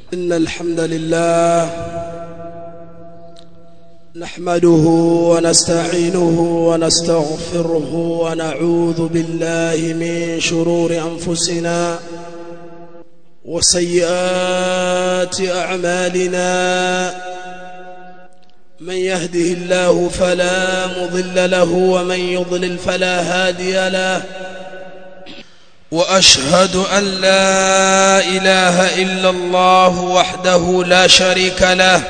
إن الحمد لله نحمده ونستعينه ونستغفره ونعوذ بالله من شرور أنفسنا وسيئات أعمالنا من يهده الله فلا مضل له ومن يضلل فلا هادي له واشهد ان لا اله الا الله وحده لا شريك له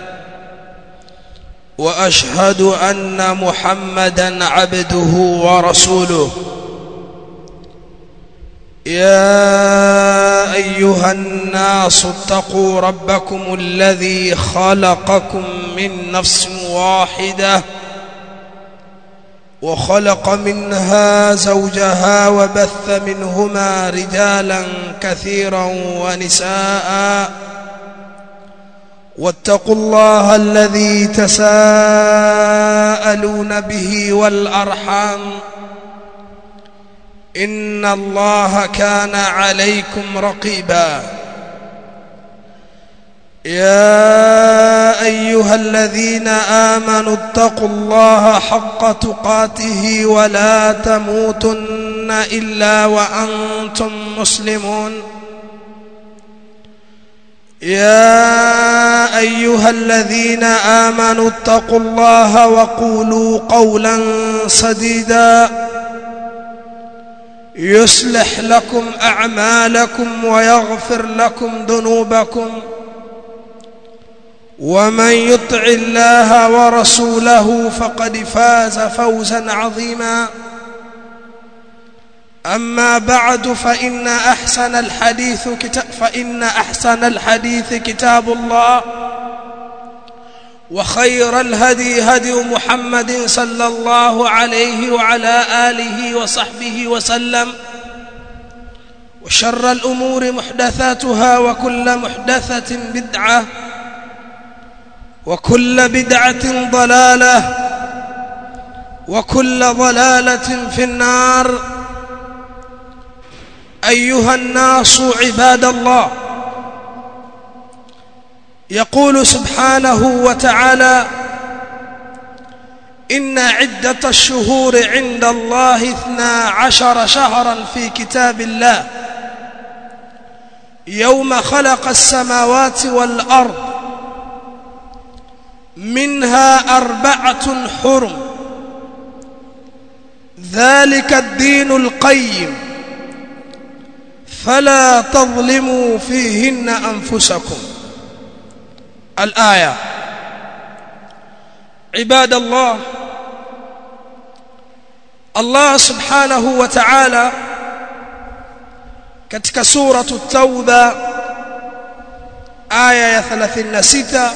واشهد ان محمدا عبده ورسوله يا ايها الناس اتقوا ربكم الذي خلقكم من نفس واحده وخلق منها زوجها وبث منهما رجالا كثيرا ونساء واتقوا الله الذي تساءلون به والارحام ان الله كان عليكم رقيبا يا ايها الذين امنوا اتقوا الله حق تقاته ولا تموتن الا وانتم مسلمون يا ايها الذين امنوا اتقوا الله وقولوا قولا سديدا يصلح لكم اعمالكم ويغفر لكم ذنوبكم ومن يطع الله ورسوله فقد فاز فوزا عظيما اما بعد فان احسن الحديث كتاب فان احسن الحديث كتاب الله وخير الهدي هدي محمد صلى الله عليه وعلى اله وصحبه وسلم وشر الامور محدثاتها وكل محدثه بدعه وكل بدعة ضلالة وكل ضلالة في النار أيها الناس عباد الله يقول سبحانه وتعالى إن عدة الشهور عند الله اثنا عشر شهرا في كتاب الله يوم خلق السماوات والأرض منها أربعة حرم ذلك الدين القيم فلا تظلموا فيهن أنفسكم الآية عباد الله الله سبحانه وتعالى katika suratu tauba aya ya 36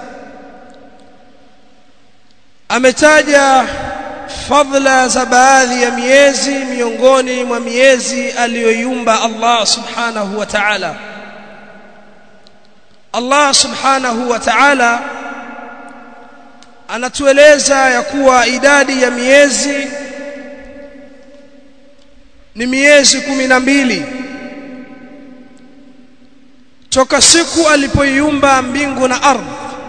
ametaja fadhila za baadhi ya miezi miongoni mwa miezi aliyoiumba Allah subhanahu wa ta'ala Allah subhanahu wa ta'ala anatueleza ya kuwa idadi ya miezi ni miezi kumi na mbili toka siku alipoiumba mbingu na ardhi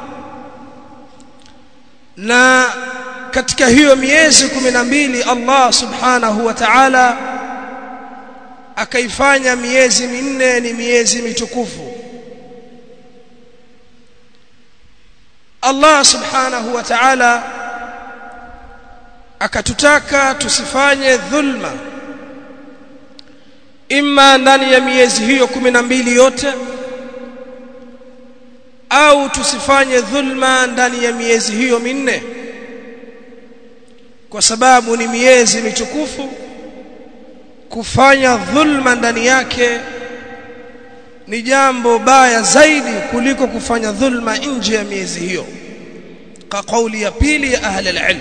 na katika hiyo miezi kumi na mbili Allah subhanahu wa ta'ala akaifanya miezi minne ni miezi mitukufu Allah subhanahu wa ta'ala akatutaka tusifanye dhulma imma ndani ya miezi hiyo kumi na mbili yote au tusifanye dhulma ndani ya miezi hiyo minne kwa sababu ni miezi mitukufu kufanya dhulma ndani yake ni jambo baya zaidi kuliko kufanya dhulma nje ya miezi hiyo kwa kauli ya pili ya ahli alilm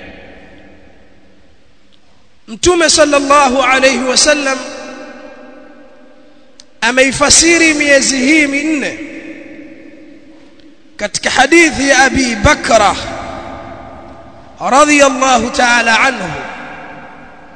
mtume sallallahu alayhi wasallam ameifasiri miezi hii minne katika hadithi ya Abi Bakra radhiyallahu ta'ala anhu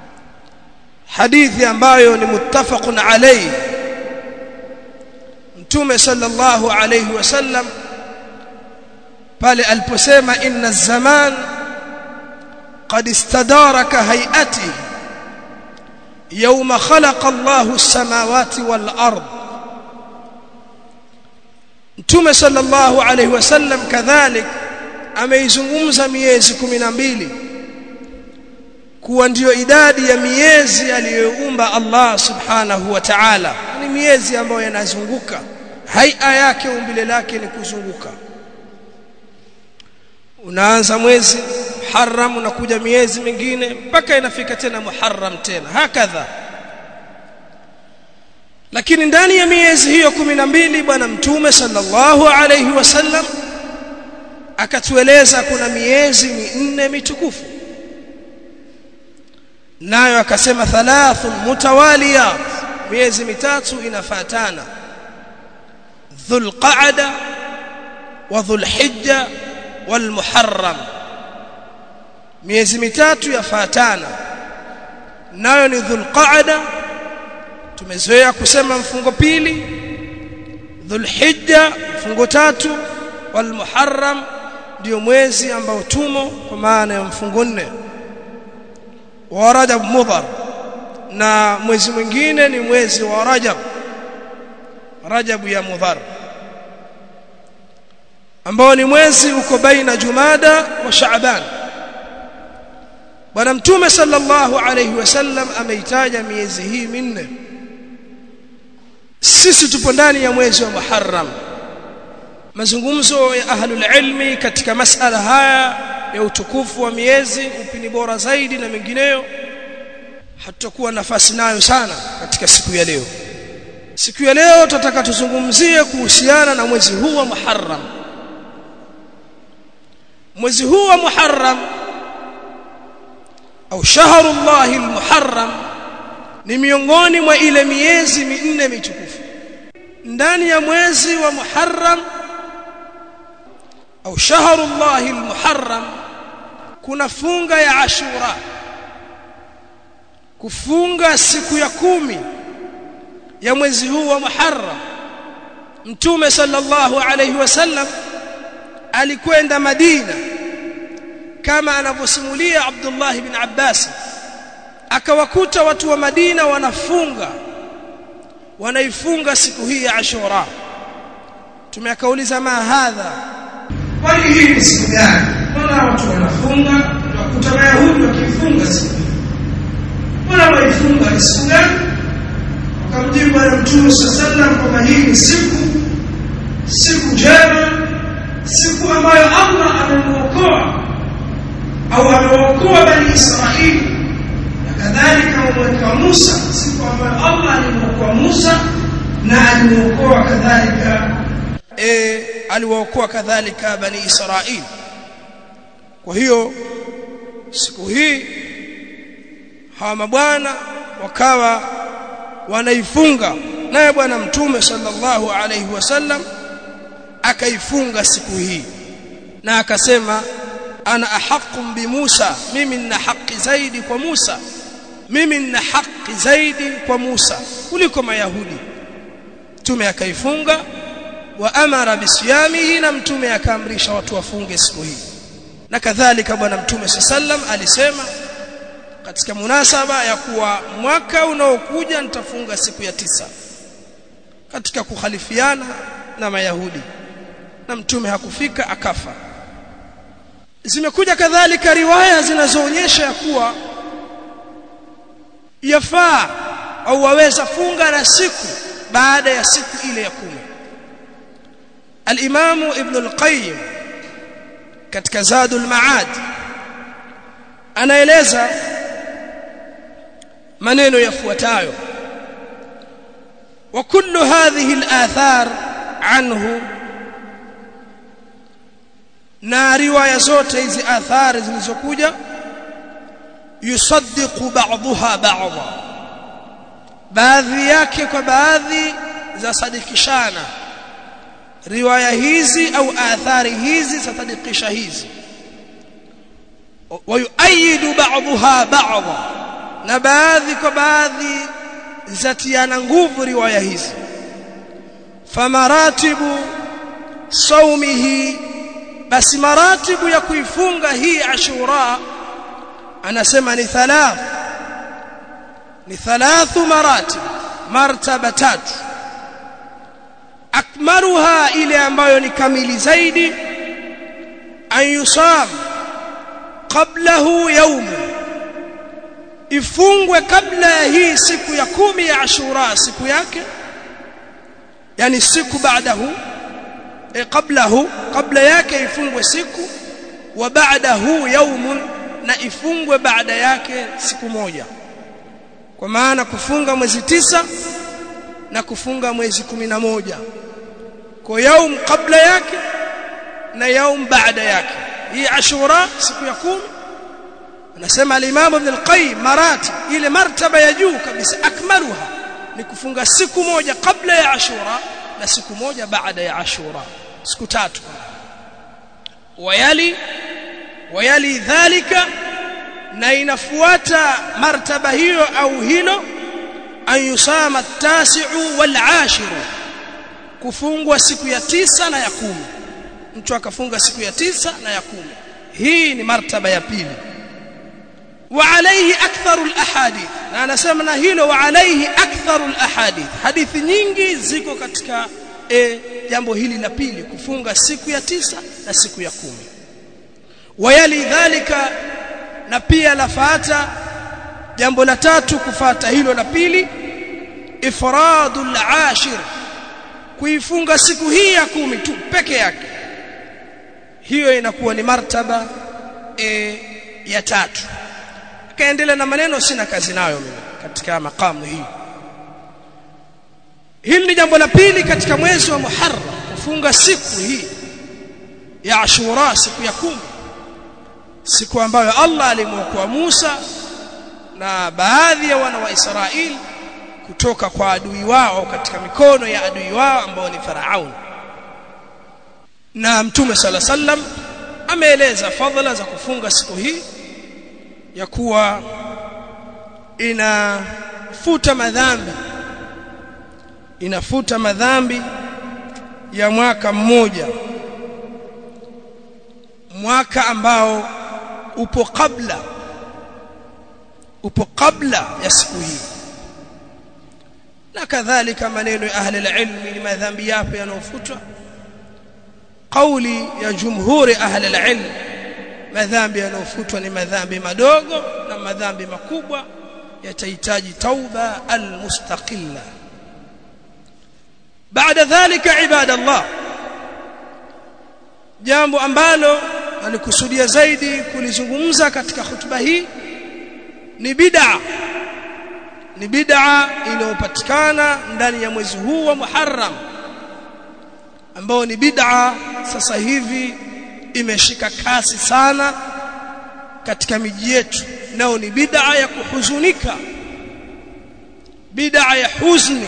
hadithi ambayo ni muttafaqun alayhi mtume sallallahu alayhi wasallam pale aliposema inna zaman قد استدار كهيئته يوم خلق الله السماوات والأرض Mtume sallallahu alayhi wasallam kadhalik ameizungumza miezi 12 kuwa ndiyo idadi ya miezi aliyoumba Allah subhanahu wa ta'ala ni miezi ambayo yanazunguka haia yake umbile lake ni kuzunguka unaanza mwezi Muharram unakuja miezi mingine mpaka inafika tena Muharram tena hakadha lakini ndani ya miezi hiyo 12 bwana mtume sallallahu alayhi wasallam akatueleza kuna miezi minne mitukufu nayo akasema thalathun mutawaliyat miezi mitatu inafatana dhulqa'da wa dhulhijja walmuharram miezi mitatu yafatana nayo ni dhulqa'da tumezoea kusema mfungo pili dhulhijja mfungo tatu walmuharram ndio mwezi ambao tumo kwa maana ya mfungo nne wa rajab mudhar na mwezi mwingine ni mwezi wa rajab rajab ya mudhar ambao ni mwezi uko baina jumada wa shaaban bwana mtume sallallahu alayhi wasallam ameitaja miezi hii minne sisi tupo ndani ya mwezi wa Muharram mazungumzo ya ahlul ilmi katika masala haya ya utukufu wa miezi upini bora zaidi na mengineyo hatutakuwa nafasi nayo sana katika siku ya leo siku ya leo tutataka tuzungumzie kuhusiana na mwezi huu wa Muharram mwezi huu wa Muharram au shahrullahi almuharram ni miongoni mwa ile miezi minne mitukufu ndani ya mwezi wa Muharram au shahrullahi almuharram kuna funga ya Ashura kufunga siku ya kumi ya mwezi huu wa Muharram Mtume sallallahu alayhi wasallam alikwenda Madina kama anavyosimulia Abdullah ibn Abbas akawakuta watu wa Madina wanafunga wanaifunga siku hii ya Ashura tumeakauliza ma hadha kwani hii ni siku gani mbona watu wanafunga wakuta Wayahudi wakifunga siku hii mbona waifunga ni siku gani wakamjibu bwana mtume sallallahu kwamba hii ni siku siku njema siku ambayo Allah amemuokoa au amewaokoa bani Israili na kadhalika amemweka Musa siku ambayo Allah alimuokoa Musa na alimuokoa kadhalika e, aliwaokoa kadhalika bani Israili kwa hiyo siku hii hawa mabwana wakawa wanaifunga naye bwana mtume sallallahu alaihi wasallam akaifunga siku hii na akasema ana ahaqu bi Musa mimi nina haki zaidi kwa Musa mimi nina haki zaidi kwa Musa kuliko mayahudi mtume akaifunga wa amara bisiyamihi na mtume akaamrisha watu wafunge siku hii na kadhalika bwana mtume sallam alisema katika munasaba ya kuwa mwaka unaokuja nitafunga siku ya tisa katika kukhalifiana na mayahudi na mtume hakufika akafa zimekuja kadhalika riwaya zinazoonyesha ya kuwa yafaa au waweza funga na siku baada ya siku ile ya kumi al-Imam Ibn al-Qayyim katika Zadul Ma'ad anaeleza maneno yafuatayo wa kullu hadhihi al-athar anhu na riwaya zote hizi athari zilizokuja yusaddiqu ba'daha ba'dha baadhi yake kwa baadhi za sadikishana riwaya hizi au athari hizi zasadikisha hizi wayuayidu ba'daha ba'dha na baadhi kwa baadhi zatiana nguvu riwaya hizi famaratibu saumihi basi maratibu ya kuifunga hii ashura anasema ni thalath ni thalathu maratib martaba tatu akmaluha ile ambayo ni kamili zaidi an yusam qablahu yawm ifungwe kabla ya hii siku ya kumi ya ashura siku yake yani siku baadahu e qablahu kabla yake ifungwe siku wa baadahu yawmun na ifungwe baada yake siku moja kwa maana kufunga mwezi tisa na kufunga mwezi kumi na moja kwa yaum kabla yake na yaum baada yake hii ashura siku ya kumi anasema al-Imam Ibn al-Qayyim marati ile martaba ya juu kabisa akmaluha ni kufunga siku moja kabla ya ashura na siku moja baada ya ashura siku tatu wayali wayali dhalika na inafuata martaba hiyo au hilo an yusama at-tasi'u wal-ashiru kufungwa siku ya tisa na ya kumi mtu akafunga siku ya tisa na ya kumi hii ni martaba ya pili wa alayhi aktharu al-ahadith na anasema na hilo wa alayhi aktharu al-ahadith hadithi nyingi ziko katika e, jambo hili la pili kufunga siku ya tisa na siku ya kumi wayali dhalika na pia lafata jambo la tatu kufata hilo la pili ifradul ashir kuifunga siku hii ya kumi tu peke yake hiyo inakuwa ni martaba e, ya tatu akaendelea na maneno sina kazi nayo mimi katika makamu hii hili ni jambo la pili katika mwezi wa Muharram kufunga siku hii ya Ashura siku ya kumi siku ambayo Allah alimwokoa Musa na baadhi ya wana wa Israeli kutoka kwa adui wao katika mikono ya adui wao ambao ni Faraun na Mtume sala sallam ameeleza fadhila za kufunga siku hii ya kuwa inafuta madhambi inafuta madhambi ya mwaka mmoja mwaka ambao upo kabla upo kabla ya siku hii na kadhalika maneno ya ahli ilmi ni madhambi yapi yanayofutwa kauli ya jumhuri ahli ilmi madhambi yanayofutwa ni madhambi madogo na madhambi makubwa yatahitaji tauba almustaqilla baada dhalika ibadallah jambo ambalo alikusudia zaidi kulizungumza katika hutuba hii ni bid'a ni bid'a inayopatikana ndani ya mwezi huu wa Muharram ambao ni bid'a sasa hivi imeshika kasi sana katika miji yetu nao ni bid'a ya kuhuzunika bid'a ya huzni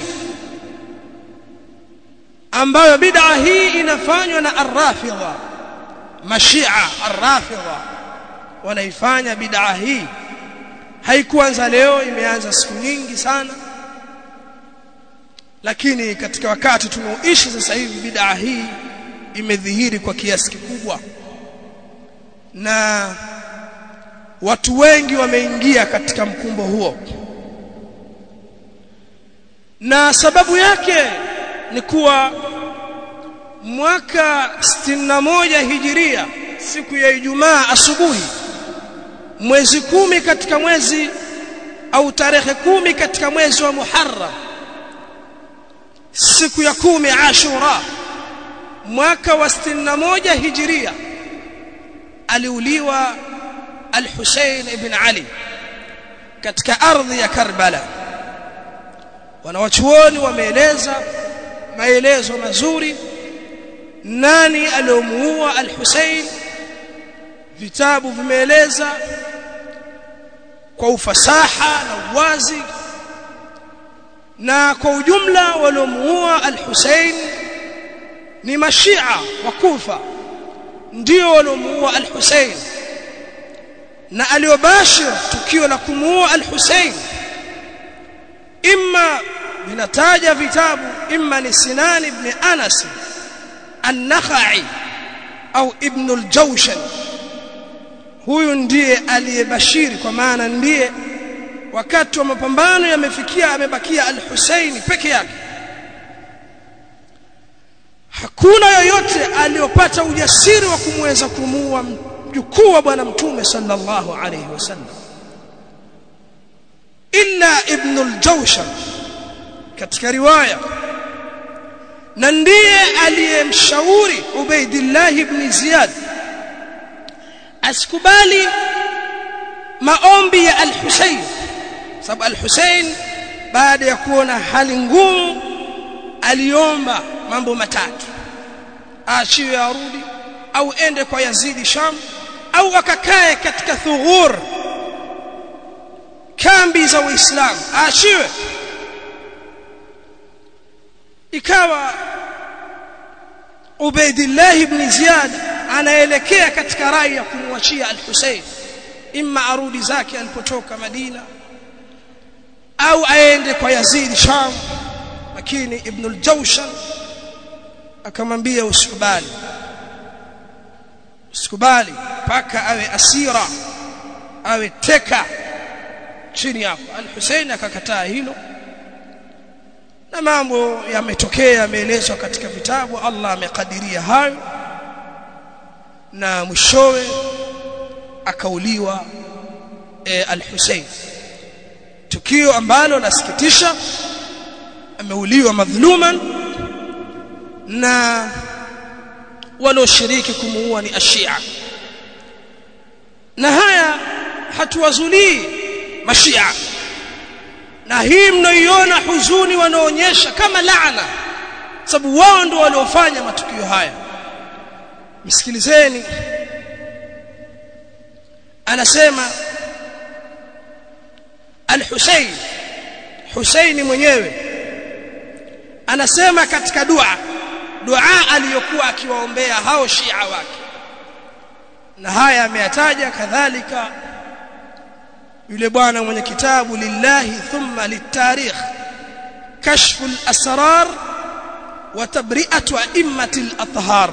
ambayo bid'a hii inafanywa na arrafidha mashia arrafidha wanaifanya bid'a hii haikuanza leo imeanza siku nyingi sana lakini katika wakati tunaoishi sasa hivi bid'a hii imedhihiri kwa kiasi kikubwa na watu wengi wameingia katika mkumbo huo na sababu yake ni kuwa mwaka 61 hijiria siku ya Ijumaa asubuhi mwezi kumi katika mwezi au tarehe kumi katika mwezi wa Muharram siku ya kumi Ashura mwaka wa 61 hijiria aliuliwa al-Hussein ibn Ali katika ardhi ya Karbala wanawachuoni wameeleza maelezo mazuri nani aliomuua al-Hussein vitabu vimeeleza kwa ufasaha na uwazi na kwa ujumla waliomuua al-Hussein ni mashia wa Kufa ndio waliomuua al-Hussein na aliobashir tukio la kumuua al-Hussein imma vinataja vitabu imma ni Sinan ibn Anas an-Nakhai au Ibn al-Jawshan huyu ndiye aliyebashiri kwa maana ndiye wakati wa mapambano yamefikia amebakia al-Husaini peke yake hakuna yoyote aliyopata ujasiri wa kumweza kumuua mjukuu wa bwana mtume sallallahu alayhi wasallam illa ibn al-Jawshan katika riwaya na ndiye aliyemshauri Ubaidillah ibn Ziyad asikubali maombi ya al-Husayn sababu al-Husayn baada ya kuona hali ngumu aliomba mambo matatu aachiwe arudi au ende kwa Yazidi Sham au akakae katika thughur kambi za Uislamu aachiwe ikawa Ubaidillah ibn Ziyad anaelekea katika rai ya kumwachia al-Husayn imma arudi zake alipotoka Madina au aende kwa Yazid Sham lakini Ibn al-Jawshan akamwambia usikubali usikubali paka awe asira awe teka chini yako al-Husayn akakataa hilo na mambo yametokea yameelezwa katika vitabu Allah amekadiria hayo na mwishowe akauliwa e, al-Husayn tukio ambalo lasikitisha ameuliwa madhuluman na walioshiriki kumuua ni ashia na haya hatuwazulii mashia na hii mnaoiona huzuni wanaonyesha kama laana sababu wao ndio waliofanya matukio haya msikilizeni anasema al-Husayn Husaini mwenyewe anasema katika dua dua aliyokuwa akiwaombea hao Shia wake na haya ameyataja kadhalika yule bwana mwenye kitabu lillahi thumma litarikh kashfu al-asrar wa tabri'atu a'immati al-athhar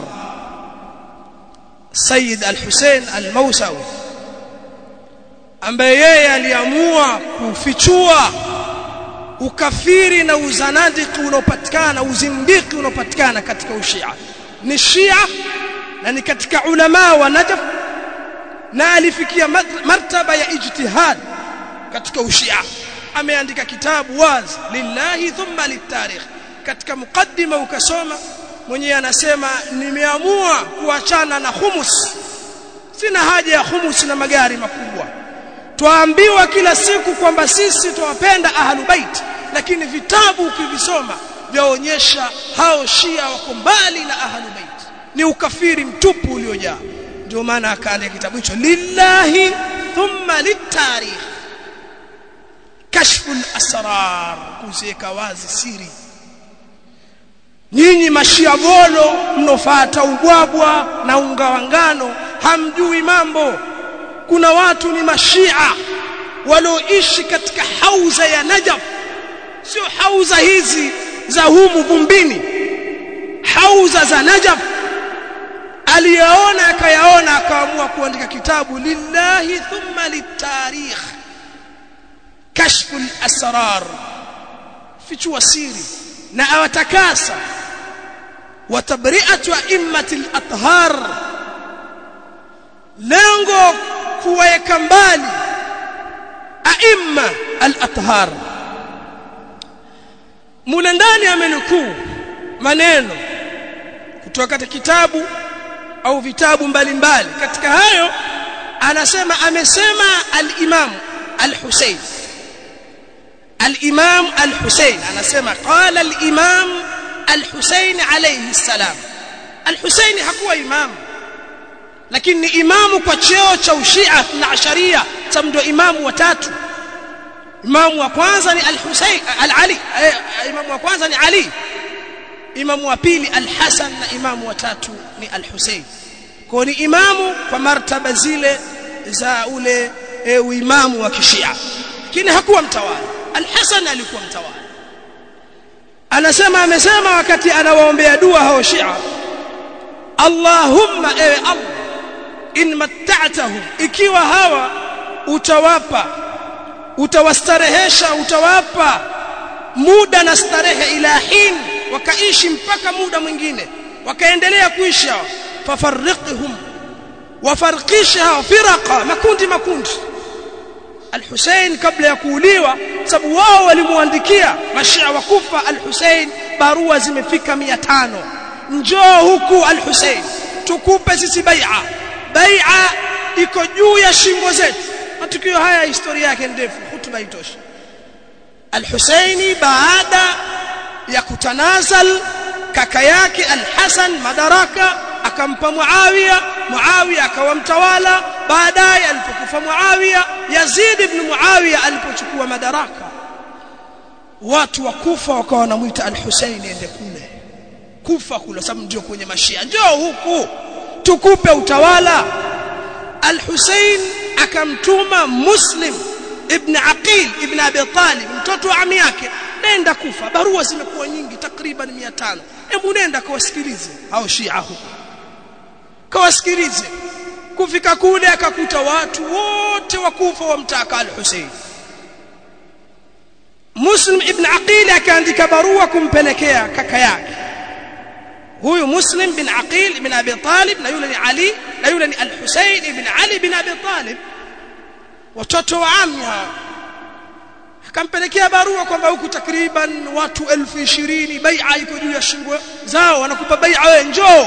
Sayyid al-Hussein al-Mausawi ambaye yeye aliamua kufichua ukafiri na uzanadiki unaopatikana uzindiki unaopatikana katika ushia ni shia na ni katika ulama wa Najaf na alifikia martaba ya ijtihad katika ushia ameandika kitabu wazi lillahi thumma litarikh katika mukaddima ukasoma mwenyewe anasema nimeamua kuachana na humus sina haja ya humus na magari makubwa twaambiwa kila siku kwamba sisi twawapenda ahlu bait lakini vitabu ukivisoma vyaonyesha hao shia wako mbali na ahlu bait ni ukafiri mtupu uliojaa ndio maana akaandika kitabu hicho lillahi thumma litarikh kashfu al-asrar kuziweka wazi siri nyinyi mashia golo mnofata ubwabwa na unga wa ngano hamjui mambo kuna watu ni mashia walioishi katika hauza ya Najaf sio hauza hizi za humu vumbini hauza za Najaf aliyaona akayaona akaamua kuandika kitabu lillahi thumma litarikh kashfu al-asrar fichua siri na awatakasa watabri'atu a'immati al-athhar lengo kuweka mbali aimma al-athhar mule ndani amenukuu maneno kutoka katika kitabu au vitabu mbalimbali katika hayo anasema amesema al-imam al-Husayn al-imam al-Husayn anasema qala al-imam al-Husayn alayhi salam al-Husayn hakuwa imamu lakini ni imamu kwa cheo cha ushia na asharia sababu ndio imamu watatu imamu wa kwanza ni al-Husayn al-Ali imamu wa kwanza ni Ali imamu wa pili al-Hasan na imamu wa tatu ni al-Husayn kwa ni imamu kwa martaba zile za ule e, uimamu wa kishia lakini hakuwa mtawala al-Hasan alikuwa mtawala anasema amesema wakati anawaombea dua hao Shia Allahumma ewe Allah in matta'tahum ikiwa hawa utawapa utawastarehesha utawapa muda na starehe ila hin wakaishi mpaka muda mwingine wakaendelea kuishi hao fafarriqhum wafarqisha firaqa makundi makundi Al-Hussein kabla ya kuuliwa sababu wao walimuandikia mashia wa Kufa Al-Hussein barua zimefika 500 njoo huku Al-Hussein tukupe sisi bai'a bai'a iko juu ya shingo zetu matukio haya historia yake ndefu hutuba itoshi Al-Husaini baada ya kutanazal kaka yake Al-Hasan madaraka akampa Muawiya Muawiya akawa mtawala baadaye alipokufa Muawiya Yazid ibn Muawiya alipochukua madaraka watu wa Kufa wakawa wanamuita Al-Husaini ende kule Kufa kule sababu ndio kwenye mashia njoo huku tukupe utawala Al-Husain akamtuma Muslim ibn Aqil ibn Abi Talib mtoto wa ami yake nenda Kufa barua zimekuwa nyingi takriban 500 hebu nenda kawasikilize hao Shia huko kawasikilize kufika kule akakuta watu wote wa Kufa wamtaka Al-Husain Muslim ibn Aqil akaandika barua kumpelekea kaka yake huyu Muslim bin Aqil ibn Abi Talib na yule ni Ali na yule ni Al-Husayn ibn Ali bin Abi Talib watoto wa ammi akampelekea barua kwamba huku takriban watu elfu ishirini bai'a iko juu ya shingo zao wanakupa bai'a wewe njoo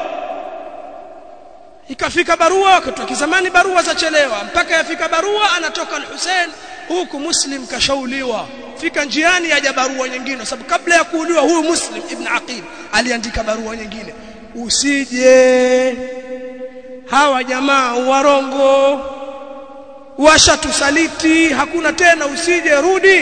ikafika barua wakati wa kizamani barua zachelewa mpaka yafika barua anatoka al-Hussein huku Muslim kashauliwa fika njiani yaja barua nyingine sababu kabla ya kuuliwa huyu Muslim ibn Aqil aliandika barua nyingine usije hawa jamaa warongo washatusaliti hakuna tena usije rudi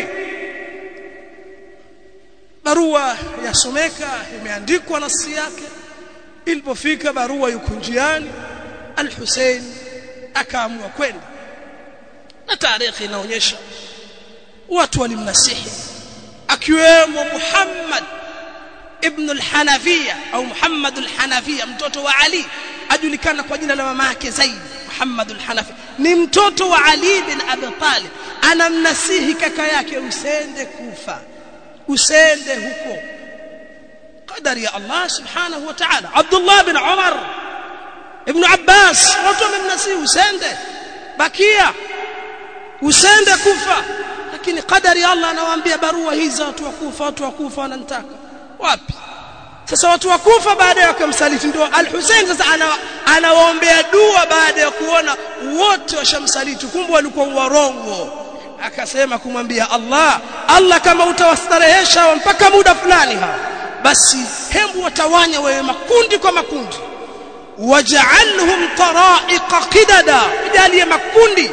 barua yasomeka imeandikwa nasi yake ilipofika barua yuko njiani al-Hussein akaamua kwenda na tarehe inaonyesha watu walimnasihi akiwemo Muhammad ibn al-Hanafiya au Muhammad al-Hanafiya mtoto wa Ali ajulikana kwa jina la mama yake Zaid Muhammad al-Hanafi ni mtoto wa Ali bin Abi Talib anamnasihi kaka yake usende kufa usende huko qadari ya Allah subhanahu wa ta'ala Abdullah bin Umar ibn Abbas watu wamemnasihi usende bakia usende kufa lakini qadari ya Allah anawaambia barua hizi watu wakufa watu wakufa wananitaka wapi sasa watu wakufa baada ya kumsaliti ndio al-Hussein sasa anawaombea dua baada ya kuona wote washamsaliti kumbe walikuwa warongo akasema kumwambia Allah Allah kama utawastarehesha mpaka muda fulani ha basi hembu watawanya wewe makundi kwa makundi waj'alhum tara'iqa qidada jalie makundi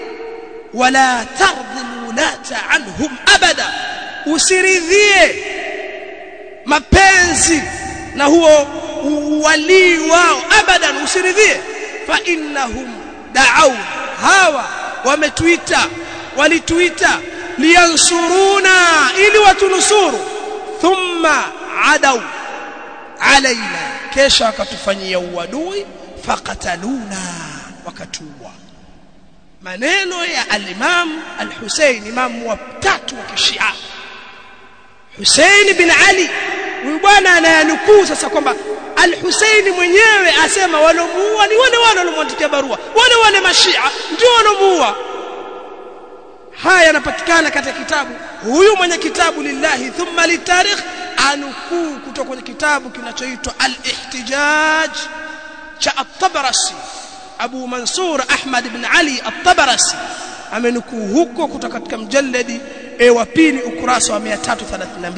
wala tardhi alwulata anhum abada usiridhie mapenzi na huo walii wao abadan usiridhie fa innahum da'aw hawa wametuita walituita liyansuruna ili watunusuru thumma adaw alaina kesha wakatufanyia uadui faqataluna wakatuua maneno ya al-Imam al-Hussein imam wa tatu wa Kishia Hussein bin Ali huyu bwana anayanukuu sasa kwamba al-Hussein mwenyewe asema walomuua ni wale wale walomwandikia barua wale wale mashia ndio walomuua haya yanapatikana katika kitabu huyu mwenye kitabu lillahi thumma litarikh anukuu kutoka kwenye kitabu kinachoitwa al-ihtijaj cha at-Tabarasi Abu Mansur Ahmad ibn Ali at-Tabarasi amenukuu huko kutoka katika mjalladi e wa pili ukurasa wa 332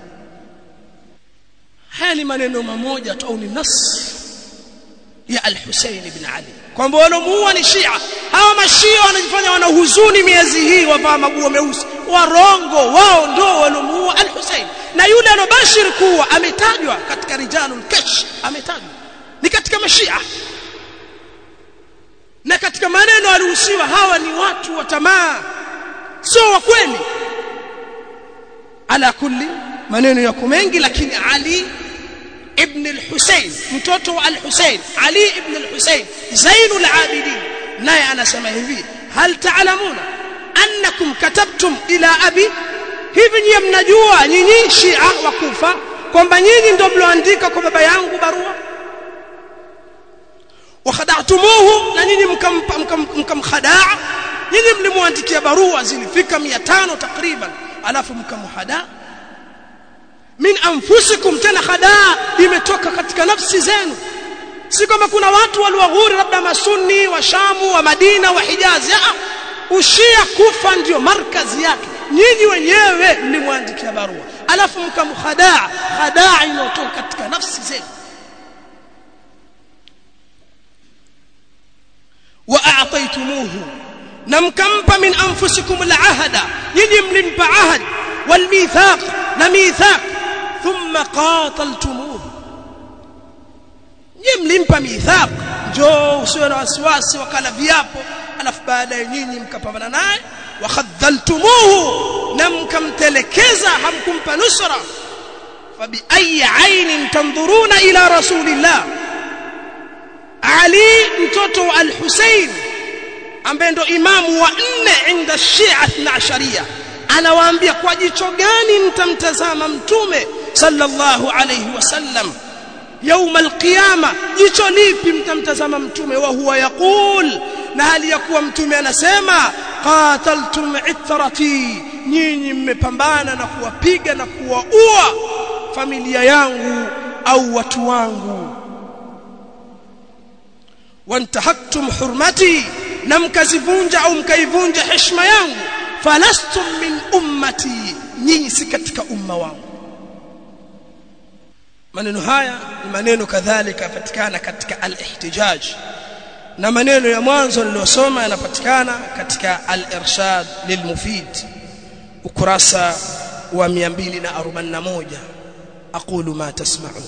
haya ni maneno mamoja tu au ni nas ya al-Husayn ibn Ali kwamba walomuua ni Shia hawa mashia wanajifanya wana huzuni miezi hii wavaa maguo meusi warongo wao ndio walomuua al-Husayn na yule alobashir kuwa ametajwa katika rijalul kash ametajwa ni katika mashia na katika maneno alihusiwa hawa ni watu wa tamaa sio wa kweli ala kulli maneno yako mengi lakini Ali ibn al-Husayn mtoto wa al-Husayn Ali ibn al-Husayn Zainul Abidin naye anasema hivi hal ta'lamuna annakum katabtum ila abi hivi nyinyi mnajua nyinyi Shia wa Kufa kwamba nyinyi ndio mlioandika kwa baba yangu barua wakhada'tumuhu na nyinyi mkamkhadaa nyinyi mlimwandikia barua zilifika 500 takriban alafu mkamhadaa min anfusikum tena khadaa imetoka katika nafsi zenu si kama kuna watu waliwaghuri labda masunni wa shamu wa madina wa hijazi ah ushia kufa ndio markazi yake nyinyi wenyewe mlimwandikia barua alafu mkamkhadaa khadaa inayotoka katika nafsi zenu wa a'taytumuhu na mkampa min anfusikum al'ahda nyinyi mlimpa ahad wal mithaq na mithaq thumma qataltumuhu nyinyi mlimpa mithaq njoo usiwe na wasiwasi wakala viapo alafu baadaye nyinyi mkapambana naye wa khadhaltumuhu na mkamtelekeza hamkumpa nusra fabi ayi ainin tandhuruna ila rasulillah ali mtoto wa al-Husayn ambaye ndo imamu wa nne inda Shia 12 anawaambia kwa jicho gani mtamtazama mtume sallallahu alayhi wasallam يوم القيامه jicho lipi mtamtazama mtume wa huwa yaqul na hali ya kuwa mtume anasema qataltum ithrati nyinyi mmepambana na kuwapiga na kuwaua familia yangu au watu wangu wantahaktum hurmati na mkazivunja au mkaivunja heshima yangu falastum min ummati nyinyi si katika umma wangu maneno haya ni maneno kadhalika yapatikana katika al-ihtijaj na maneno ya mwanzo niliyosoma yanapatikana katika al-irshad lilmufid ukurasa wa 241 aqulu ma tasma'un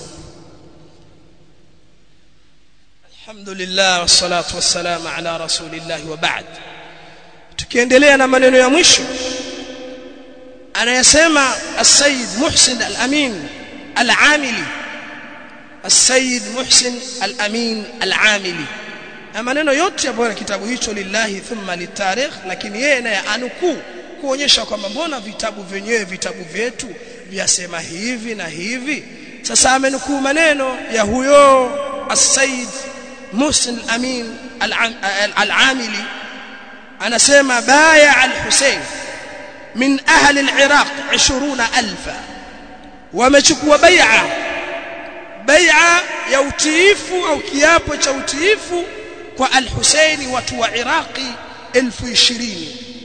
alhamdulillah wassalatu wassalamu ala rasulillah wa ba'd tukiendelea na maneno ya mwisho anayasema as-sayyid muhsin al-amin al-amili السيد محسن الأمين العاملي maneno yote ambayo kitabu hicho lillahi thumma litarikh lakini yeye naye anukuu kuonyesha kwamba mbona vitabu vyenyewe vitabu vyetu vyasema hivi na hivi sasa amenukuu maneno ya huyo as-sayyid Muhsin al-Amin al-Amili anasema baya al-Husayn min ahli al-Iraq 20000 wamechukua bai'a bai'a ya utiifu au kiapo cha utiifu kwa al-Husaini watu wa Iraqi 1020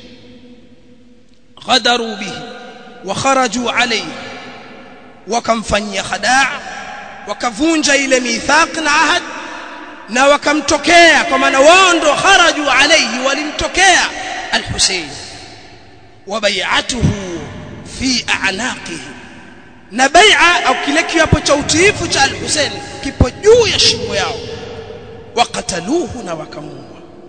غدروا به وخرجوا عليه wakamfanyia khadaa wakavunja ile mithaq na ahad na wakamtokea kwa maana wao ndo kharaju alayhi walimtokea al-Husayn wa bai'atuhu fi a'naqihi na bai'a au kile kiapo cha utiifu cha al-Husayn kipo juu ya shingo yao wakataluhu na wakamuua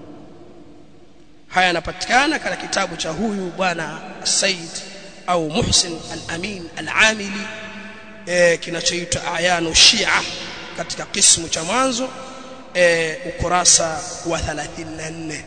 haya yanapatikana katika kitabu cha huyu bwana Said au Muhsin al-Amin al-Amili e, kinachoitwa Ayanu Shia katika kismu cha mwanzo e, ukurasa wa 34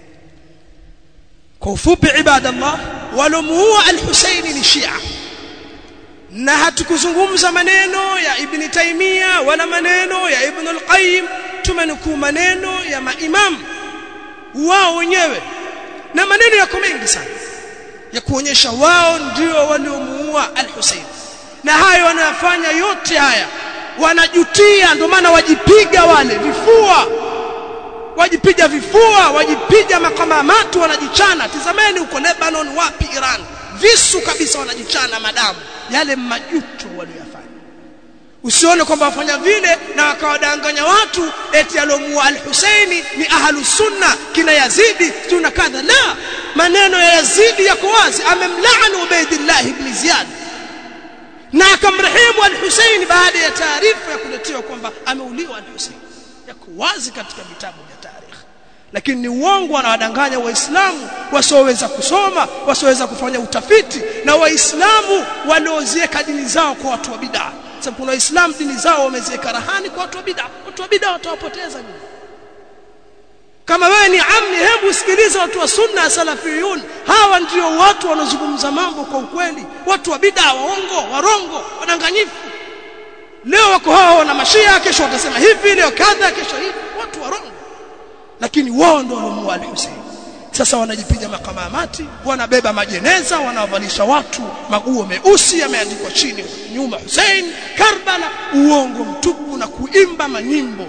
kwa ufupi ibadallah walomuua al-Husaini ni Shia na hatukuzungumza maneno ya Ibn Taymiyyah wala maneno ya Ibn al-Qayyim tumenukuu maneno ya maimam wao wenyewe na maneno yako mengi sana ya kuonyesha wao ndio waliomuua al-Husayn na hayo wanayofanya yote haya wanajutia ndio maana wajipiga wale vifua wajipiga vifua wajipiga makamamatu wanajichana tizameni huko Lebanon wapi Iran visu kabisa wanajichana madamu yale majuto waliyofanya usione kwamba wafanya vile na wakawadanganya watu eti alomua al-Husaini ni ahlu sunna kina Yazidi tuna kadha la maneno ya Yazidi yako wazi amemlaani Ubaidillah ibn Ziyad na akamrehemu al-Husaini baada ya taarifa ya kuletewa kwamba ameuliwa al-Husaini yako wazi katika vitabu vya tarikh lakini ni uongo wanawadanganya waislamu wasioweza kusoma wasioweza kufanya utafiti na waislamu waliozieka dini zao kwa watu wa bid'a sababu kuna waislamu dini zao wameziweka rahani kwa watu wa bid'a watu wa bid'a watawapoteza nini kama wewe ni amni hebu usikilize watu wa sunna salafiyun hawa ndio watu wanaozungumza mambo kwa ukweli watu wa bid'a waongo warongo wadanganyifu leo wako hao wana mashia kesho watasema hivi leo kadha kesho hivi watu warongo lakini wao ndio walomuua al-Hussein sasa wanajipiga makamamati wanabeba majeneza wanawavalisha watu maguo meusi yameandikwa chini nyuma Hussein Karbala uongo mtupu na kuimba manyimbo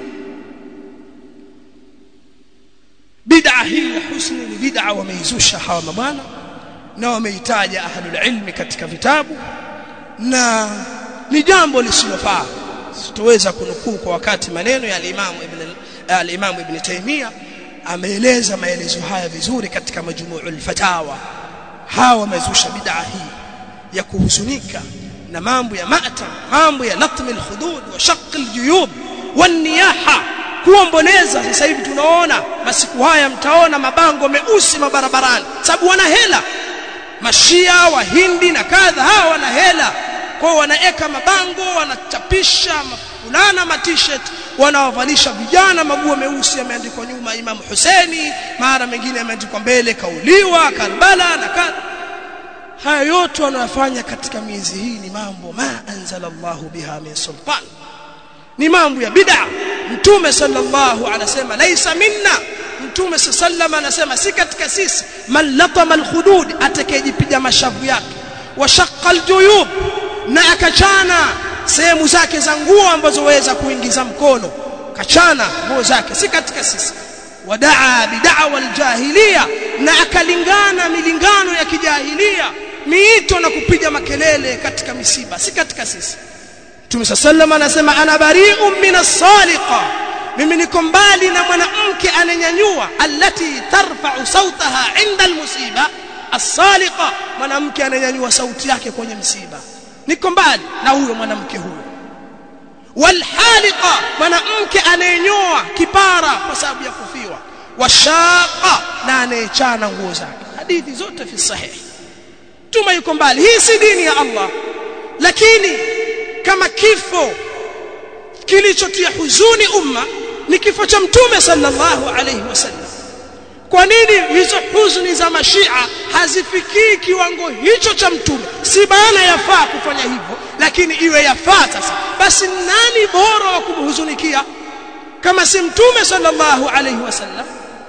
bid'a hii ya husni ni bid'a wameizusha hawa mabwana na wameitaja ahlul ilmi katika vitabu na ni jambo lisilofaa sitoweza kunukuu kwa wakati maneno ya al-Imam Ibn al-Imam Ibn Taymiyyah ameeleza maelezo haya vizuri katika majmu'ul fatawa hawa wamezusha bid'a hii ya kuhuzunika na mambo ya ma'tam mambo ya latm al-khudud wa shaqq al-juyub wan-niyaha kuomboleza sasa hivi tunaona masiku haya mtaona mabango meusi mabarabarani sababu wana hela mashia wahindi na kadha hawa wana hela kwao wanaeka mabango wanachapisha fulana ma t-shirt wanawavalisha vijana maguo meusi yameandikwa nyuma Imam Huseni mara mengine yameandikwa mbele kauliwa Karbala na kadha haya yote wanayofanya katika miezi hii ni mambo ma anzalallahu biha min sultan ni mambo ya bid'a mtume sallallahu anasema laisa minna mtume sallallahu anasema si katika sisi man latama alkhudud atakayejipiga mashavu yake wa shaqqa aljuyub na akachana sehemu zake za nguo ambazo waweza kuingiza mkono kachana nguo zake si katika sisi wadaa bid'awa aljahiliya na akalingana milingano ya kijahilia miito na kupiga makelele katika misiba si katika sisi Mtume sallallahu anasema ana bari'un minas saliqa mimi niko mbali na mwanamke ananyanyua allati tarfa'u sautaha 'inda almusiba as-saliqa mwanamke ananyanyua sauti yake kwenye msiba niko mbali na huyo mwanamke huyo walhaliqa mwanamke anayenyoa kipara kwa sababu ya kufiwa washaqa na anayechana nguo zake hadithi zote fi sahih tuma yuko mbali hii si dini ya Allah lakini kama kifo kilichotia huzuni umma ni kifo cha mtume sallallahu alayhi wasallam kwa nini hizo huzuni za mashia hazifikii kiwango hicho cha mtume si maana yafaa kufanya hivyo lakini iwe yafaa sasa basi nani bora wa kumhuzunikia kama si mtume sallallahu alayhi wasallam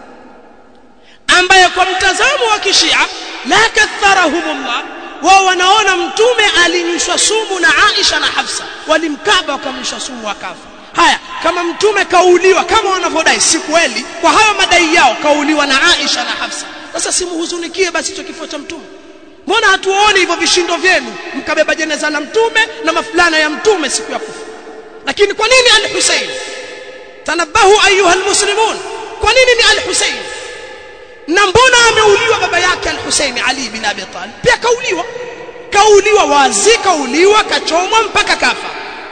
ambaye kwa mtazamo wa kishia la katharahumullah wao wanaona mtume alinyushwa sumu na Aisha na Hafsa walimkaba wakamnyusha sumu akafa haya kama mtume kauliwa kama wanavyodai si kweli kwa hayo madai yao kauliwa na Aisha na Hafsa sasa simuhuzunikie basi hicho kifo cha mtume mbona hatuoni hivyo vishindo vyenu mkabeba jeneza la mtume na mafulana ya mtume siku ya kufa lakini kwa nini al-Husayn tanabahu ayuha almuslimun kwa nini ni al-Husayn na mbona ameuliwa baba yake al-Husayn Ali bin Abi Talib pia kauliwa kauliwa wazi kauliwa kachomwa mpaka kafa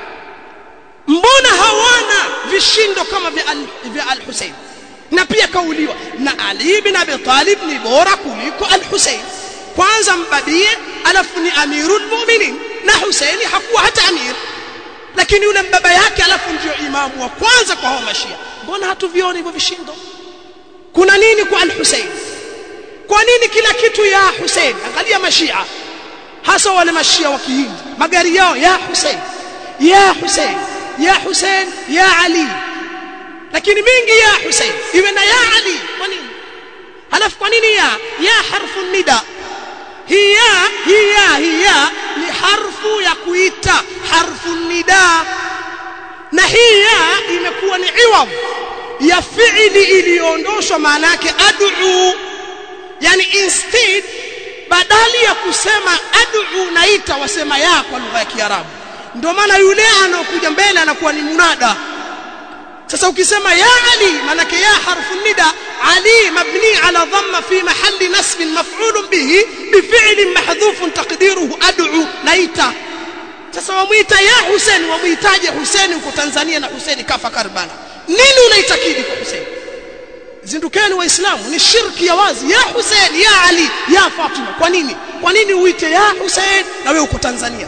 mbona hawana vishindo kama vya al, vya al-Husayn na pia kauliwa na Ali bin Abi Talib ni bora kuliko al-Husayn kwanza mbabie alafu ni amirul mu'minin na Husaini hakuwa hata amir lakini yule baba yake alafu ndio imamu wa kwanza kwa hao mashia mbona hatuvioni hivyo vishindo kuna nini kwa al-Husayn kwa nini kila kitu ya Hussein angalia mashia hasa wale mashia wa kihindi magari yao ya Hussein ya Hussein ya Hussein ya Ali lakini mingi ya Hussein iwe na ya Ali kwa nini halafu kwa nini ya ya harfu nida hiya hiya hiya ni harfu ya kuita harfu nida na hiya imekuwa ni iwad ya fiili iliyoondoshwa maana yake ad'u yani instead badali ya kusema ad'u naita wasema ya kwa lugha ya Kiarabu ndio maana yule anaokuja mbele anakuwa ni munada sasa ukisema ya ali manake ya harfu nida ali mabni ala dhamma fi mahalli nasb maf'ul bihi bifi'l mahdhuf taqdiruhu ad'u naita sasa wamuita ya Hussein wamuitaje Hussein uko Tanzania na Hussein kafa Karbala nini unaitakidi kwa Hussein zindukeni waislamu ni shirki ya wazi ya Hussein ya Ali ya Fatima kwa nini kwa nini uite ya Hussein na wewe uko Tanzania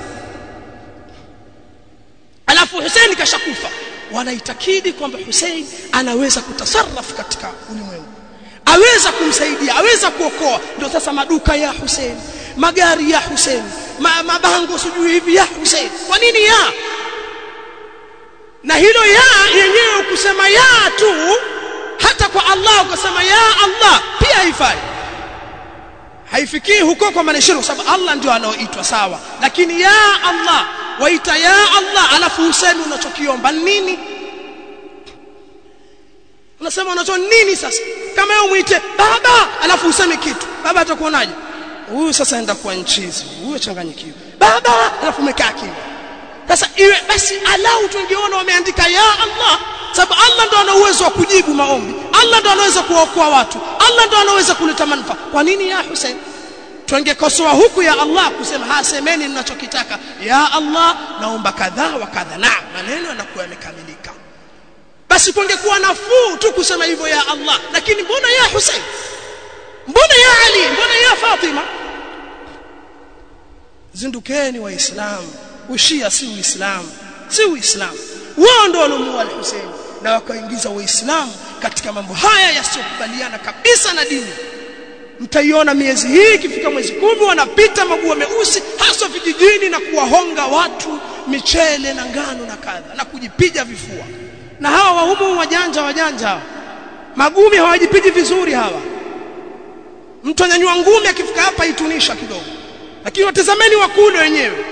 alafu Hussein kashakufa wanaitakidi kwamba Hussein anaweza kutasarraf katika ulimwengu aweza kumsaidia aweza kuokoa ndio sasa maduka ya Hussein magari ya Hussein ma, mabango sijui hivi ya Hussein kwa nini ya na hilo ya yenyewe kusema ya tu hata kwa Allah ukasema ya Allah pia haifai haifikii huko kwa maneno kwa sababu Allah ndio anaoitwa sawa lakini ya Allah waita ya Allah alafu useme unachokiomba nini unasema unacho nini sasa kama wewe muite baba alafu useme kitu baba atakuonaje huyu sasa enda kwa nchizi huyu changanyikiwa baba alafu umekaa kimya sasa iwe basi alau tungeona wameandika ya Allah sababu Allah ndo ana uwezo wa kujibu maombi Allah ndo anaweza kuokoa watu Allah ndo anaweza kuleta manufaa kwa nini ya Hussein tungekosoa huku ya Allah kusema hasemeni mnachokitaka ya Allah naomba kadhaa wa kadha na maneno yanakuwa yamekamilika basi kungekuwa nafuu tu kusema hivyo ya Allah lakini mbona ya Hussein mbona ya Ali mbona ya Fatima zindukeni waislamu ushia si uislamu si uislamu wao ndio walomuua al-Hussein na wakaingiza waislamu katika mambo haya yasiyokubaliana kabisa na dini mtaiona miezi hii ikifika mwezi kumi wanapita maguo meusi hasa vijijini na kuwahonga watu michele na ngano na kadha na kujipiga vifua na hawa wahumu wajanja wajanja hawa magumi hawajipigi vizuri hawa mtu anyanyua ngumi akifika hapa itunisha kidogo lakini watazameni wakule wenyewe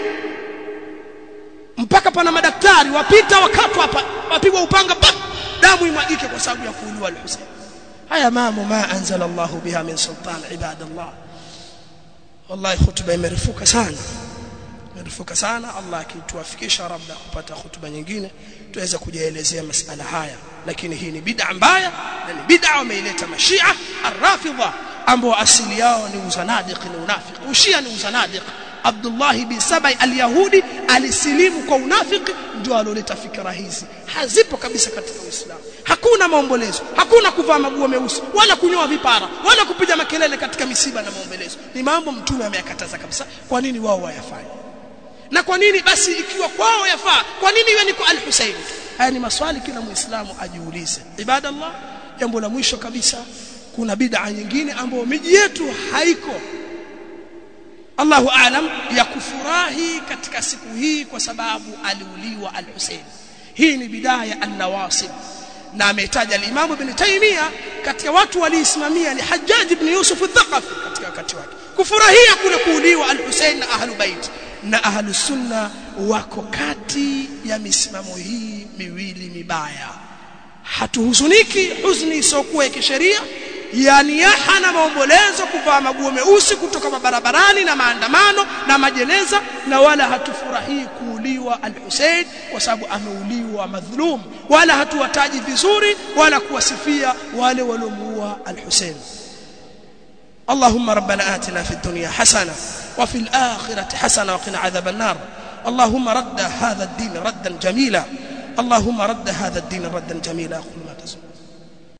mpaka pana madaktari wapita wakatwa hapa wapigwa upanga pa damu imwagike kwa sababu ya kuuliwa al-Husayn haya mambo ma anzala Allah biha min sultan ibadallah wallahi khutba imerefuka sana imerefuka sana Allah akituafikisha labda kupata khutba nyingine tuweze kujaelezea masala haya lakini hii ni bid'a mbaya na ni bid'a wameileta mashia arrafidha ambao asili yao ni uzanadiq ni unafiki ushia ni uzanadiq Abdullah bin Sabai al-Yahudi alisilimu kwa unafiki ndio aloleta fikra hizi hazipo kabisa katika Uislamu hakuna maombolezo hakuna kuvaa maguo meusi wala kunyoa vipara wala kupiga makelele katika misiba na maombolezo ni mambo mtume ameyakataza kabisa kwa nini wao wayafanye na kwa nini basi ikiwa kwao yafaa kwa nini iwe ni kwa al-Husayn haya ni maswali kila muislamu ajiulize ibadallah jambo la mwisho kabisa kuna bid'a nyingine ambayo miji yetu haiko Allahu aalam ya kufurahi katika siku hii kwa sababu aliuliwa al-Husayn hii ni bidaya an-nawasib na ametaja al-Imam Ibn Taymiyyah katika watu waliisimamia ni Hajjaj ibn Yusuf al-Thaqafi katika wakati wake kufurahia kule kuuliwa al-Husayn na ahlu bait na ahlu sunna wako kati ya misimamo hii miwili mibaya hatuhuzuniki huzni isiyokuwa ya kisheria yani yaha na maombolezo kuvaa maguo meusi kutoka mabarabarani na maandamano na majeneza na wala hatufurahii kuuliwa al-Hussein kwa sababu ameuliwa madhulum wala hatuwataji vizuri wala kuwasifia wale waliomuua al-Hussein اللهم ربنا آتنا في الدنيا حسنة وفي الآخرة حسنة وقنا عذاب النار اللهم رد هذا الدين ردا جميلا اللهم رد هذا الدين ردا جميلا أقول